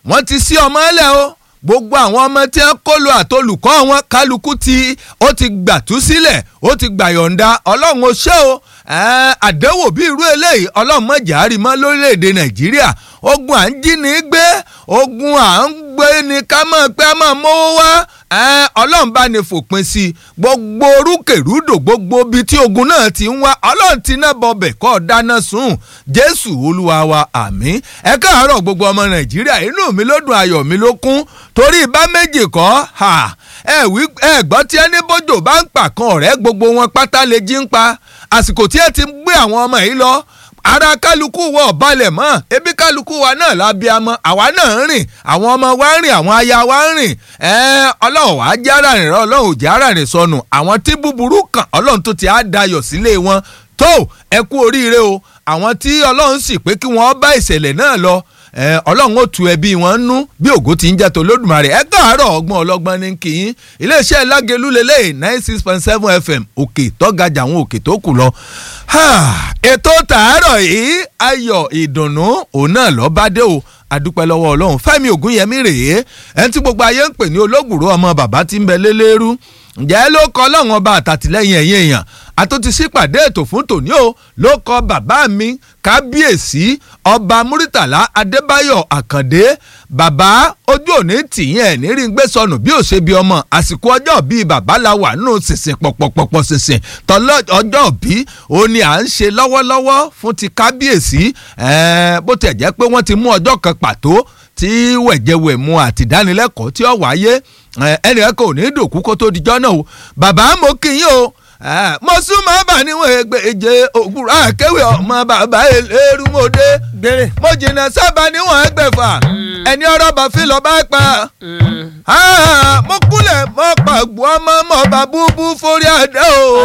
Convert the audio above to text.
wọ́n ti sí ọmọ ẹlẹ́ o gbogbo àwọn ọmọ tí wọ́n kó lo àtolùkọ́ wọn kálukú tí ó ti gbàtú sílẹ̀ ó ti gbàyọ̀ǹda ọlọ́run ó ṣe o àdánwò bí irú eléyìí ọlọ́run mọ̀jà àrímọ́ lórílẹ̀‐èdè nàìjíríà ogun à ń jí ní gbé ogun à ń gbé ní ká mọ̀ pé a máa mówó wá ọlọ́run bá ní fòpin sí i gbogbo orúkèrúdò gbogbo ibi tí ogun náà ti ń wá ọlọ́run ti náà bọbẹ̀ kọ́ dáná sùn jésù olúwa wa àmín ẹ káàárọ̀ gbogbo ọmọ nàìjíríà inú mi ló dùn ayọ̀ mi ló kún torí bá méjì kọ́ ẹ wí ẹ gbọ́ tí ẹni bójò bá ń pa kan ọ̀rẹ́ gbogbo wọn pátá lè jí ń pa àsìkò tí ẹ ti ń gbé àwọn ọmọ yìí lọ ara kálukú wọ balẹ̀ mọ́ ebi kálukú wa náà lábí amọ́ àwa náà ń rìn àwọn ọmọ wa ń rìn àwọn aya wa ń rìn ọlọ́run wàá jẹ́ ara rìn rán ọlọ́run ò jẹ́ ara rìn sọnù àwọn tí búburú kàn ọlọ́run tó ti á dayọ̀ sílé wọn tó ẹ kú oríire o àwọn tí ọlọ́run sì pé kí wọ́n bá ìṣẹ̀lẹ̀ náà lọ ọlọ́run ó tu ẹbí wọn nú bí ògo ti ń jẹ́ tó lódùmarè ẹ káàárọ̀ ọgbọ́n ọlọ́gbọ́n ní kìín iléeṣẹ́ lágẹ̀lú lélẹ̀ nine six point seven fm òkè tọ́gajà àwọn òkè tó kù lọ. ètò tàárọ̀ yìí ayọ̀ ìdùnnú òun náà lọ́ọ́ bá dé o adúpẹ́ lọ́wọ́ ọlọ́run fẹ́mi ògúnyẹmí rèé ẹni tí gbogbo ayé ń pè ní olóògùrò ọmọ bàbá tí ń bẹ lélẹ́rú ǹjẹ́ ló kọ́ ọlọ́run ọba àtàtìlẹ́yìn ẹ̀yìn èèyàn àtúntí sípàdé ètò fún tòní o ló kọ bàbá mi kábíyèsí ọba múrítàlá adébáyọ̀ àkàndé bàbá ojú òní tìyẹn ẹ̀ ní rí ń gbé sọnù bí ó ṣe bí ọmọ àsìkò ọjọ́ bíi bàbá la wà nù sísìn pọ̀pọ̀pọ̀pọ̀ sísìn tọ́lọ́ ọjọ́ bí ó ní à ń ṣe lọ́wọ́lọ́wọ́ fún ti kábíyèsí bó tẹ̀ jẹ́ pé wọ́n ti mú ọjọ́ kan pàtó tí wẹ̀jẹ̀wẹ̀mu àtìdánilẹ́kọ̀ọ́ tí ó wáyé ẹnì kan ò ní dòkú kó tó dijọ́ náà o bàbá mo kí yín o mo súnmọ́ bà níwọ̀n ẹgbẹ̀je òwúrọ̀ àkéwì ọmọ bàbá elérúmọdé mo jìnnà sábà níwọ̀n ẹgbẹ̀fà ẹni ọ̀rọ̀ bá fi lọ́ọ́ bá pa mo kúnlẹ̀ mọ́ pàgbọ́ ọmọ mọ́ bá búbú forí àdá o.